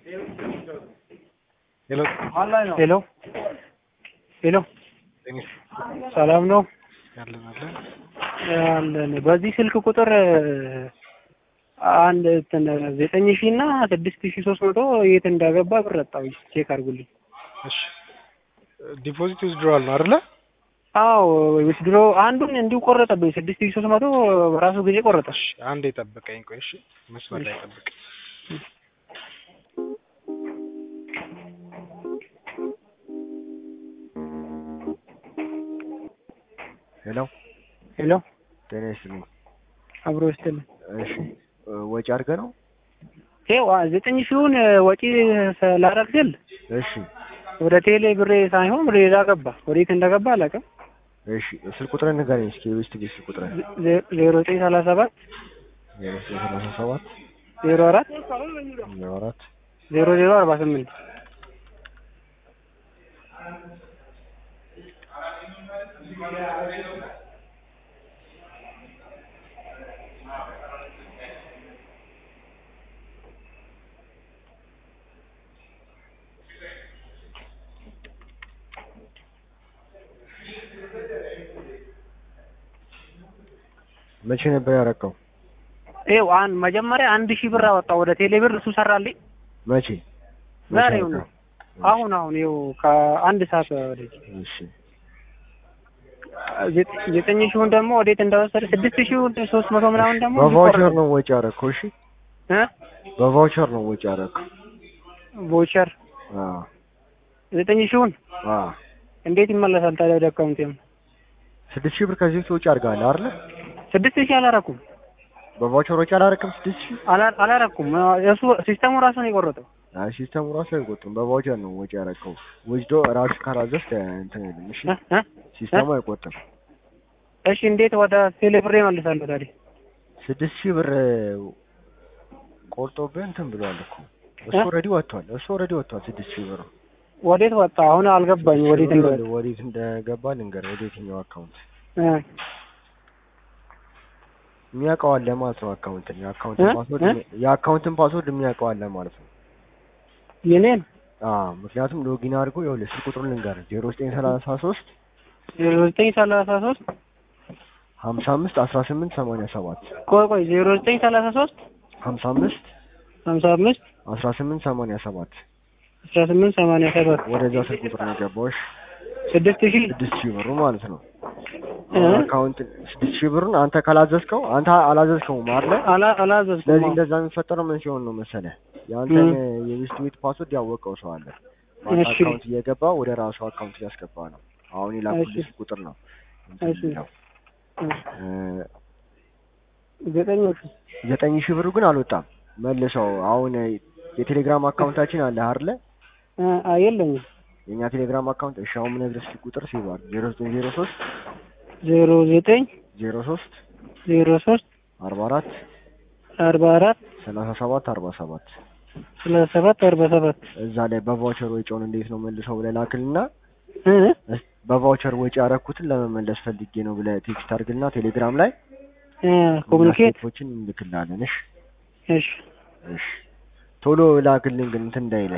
ሄሎ ሄሎ ሄሎ ሰላም ነው ያለን አለን አለን። በዚህ ስልክ ቁጥር አንድ እንትን ዘጠኝ ሺህ እና ስድስት ሺህ ሶስት መቶ የት እንዳገባ ብር አጣሁ። ቼክ አድርጉልኝ። እሺ ዲፖዚት ዊዝድሮዋል ነው አይደለ? አዎ ዊዝድሮ አንዱን እንዲሁ ቆረጠብኝ። ስድስት ሺህ ሶስት መቶ በራሱ ጊዜ ቆረጠ። እሺ አንዴ ጠብቀኝ። ቆይ እሺ መስመር ላይ ጠብቅ። ሄሎ ሄሎ ጤና ይስጥልኝ። አብሮ ይስጥልኝ። እሺ ወጪ አድርገህ ነው? ይኸው ዘጠኝ ሺውን ወጪ ላደርግ ስል እሺ ወደ ቴሌ ብሬ ሳይሆን ወደ ሌላ ገባ። ወዴት እንደገባ አላውቅም። እሺ ስልክ ቁጥርህን ንገረኝ እስኪ የቤስት ቤት ስልክ ቁጥርህን ዜ- ዜሮ ዘጠኝ ሰላሳ ሰባት ዜሮ ዘጠኝ ሰላሳ ሰባት ዜሮ አራት ዜሮ አራት ዜሮ ዜሮ አርባ ስምንት መቼ ነበር ያረቀው? ይኸው አን መጀመሪያ አንድ ሺህ ብር አወጣ ወደ ቴሌ ብር እሱ ሰራልኝ። መቼ መቼ ዛሬው ነው። ያረቀው? አሁን አሁን ይኸው ከአንድ ሰዓት ወደዚህ እሺ ዘጠ- ዘጠኝ ሺውን ደግሞ ወዴት እንደወሰደ ስድስት ሺውን ሶስት መቶ ምናምን ደግሞ በቫውቸር ነው ወጪ ያረከው? እሺ እ በቫውቸር ነው ወጪ ያረከው? ቮቸር አዎ ዘጠኝ ሺውን አዎ እንዴት ይመለሳል ታዲያ ወደ አካውንቴም? ስድስት ሺህ ብር ከዚህ በፊት ወጪ አድርገሃል አይደለ? ስድስት ሺህ አላረኩም በቫውቸር ወጪ አላረክም? ስድስት ሺህ አላ- አላረኩም። እሱ ሲስተሙ ራሱ ነው የቆረጠው። አይ ሲስተሙ ራሱ አይቆጥም። በቫውቸር ነው ወጪ ያረከው። ወስዶ ራሱ ካላዘዝክ እንትን አይልም። እሺ እ? እ? ሲስተሙ አይቆጥም። እሺ እንዴት ወደ ቴሌ ብሬ እመልሳለሁ ታዲያ? ስድስት ሺህ ብር ቆርጦብህ እንትን ብሏል እኮ እሱ እ? ኦልሬዲ ወጥቷል። እሱ ኦልሬዲ ወጥቷል። ስድስት ሺህ ብር ወዴት ወጣ? አሁን አልገባኝ ወዴት ስድስት ሺህ እንደወጣ። ብር ወዴት እንደገባ ልንገርህ። ወደ የትኛው አካውንት እ የሚያውቀው አለ ማለት ነው። አካውንትን የአካውንትን እ? ፓስወርድ እ? የአካውንትን ፓስወርድ የሚያውቀው አለ ማለት ነው። የኔን አዎ ምክንያቱም ሎጊን አድርጎ ይኸውልህ ስልክ ቁጥሩን ልንገርህ ዜሮ ዘጠኝ ሰላሳ ሶስት ዜሮ ዘጠኝ ሰላሳ ሶስት ሀምሳ አምስት አስራ ስምንት ሰማንያ ሰባት ቆይ ቆይ ዜሮ ዘጠኝ ሰላሳ ሶስት ሀምሳ አምስት ሀምሳ አምስት አስራ ስምንት ሰማንያ ሰባት አስራ ስምንት ሰማንያ ሰባት ወደዛ ስልክ ቁጥር ነው የገባሁሽ። ስድስት ሺህ ስድስት ሺህ ብሩ ማለት ነው። እ? አካውንት ስድስት ሺህ ብሩን አንተ ካላዘዝከው አንተ አላዘዝከውም አይደለ? አላ- አላዘዝኩም። ስለዚህ አዎ። እንደዛ የሚፈጠረው ምን ሲሆን ነው መሰለህ? የአንተን እ። የሚስት ቤት ፓስወርድ ያወቀው ሰው አለ። በአንተ እሺ። አካውንት እየገባ ወደ ራሱ አካውንት እያስገባ ነው። አሁን የላኩልህ እሺ። ቁጥር ነው እንትን እሺ። የሚለው። እ፣ ዘጠኝ ሺህ ዘጠኝ ሺህ ብሩ ግን አልወጣም መልሰው። አሁን የቴሌግራም አካውንታችን አለ አይደለ? እ፣ አ- የለኝም። የእኛ ቴሌግራም አካውንት እሺ፣ አሁን የምነግርህ ስልክ ቁጥር ሲባል ዜሮ ዘጠኝ ዜሮ ሶስት ዜሮ ዘጠኝ ዜሮ ሶስት ዜሮ ሶስት አርባ አራት አርባ አራት ሰላሳ ሰባት አርባ ሰባት ሰላሳ ሰባት አርባ ሰባት እዛ ላይ በቫውቸር ወጪውን እንዴት ነው መልሰው ብለህ ላክልና እ? እስ- በቫውቸር ወጪ ያረኩትን ለመመለስ ፈልጌ ነው ብለህ ቴክስት አድርግልና ቴሌግራም ላይ እ፣ ኮሚኒኬት ስቴፖችን እንልክላለን። እሺ እሺ እሺ ቶሎ ላክልን ግን እንትን እንዳይለ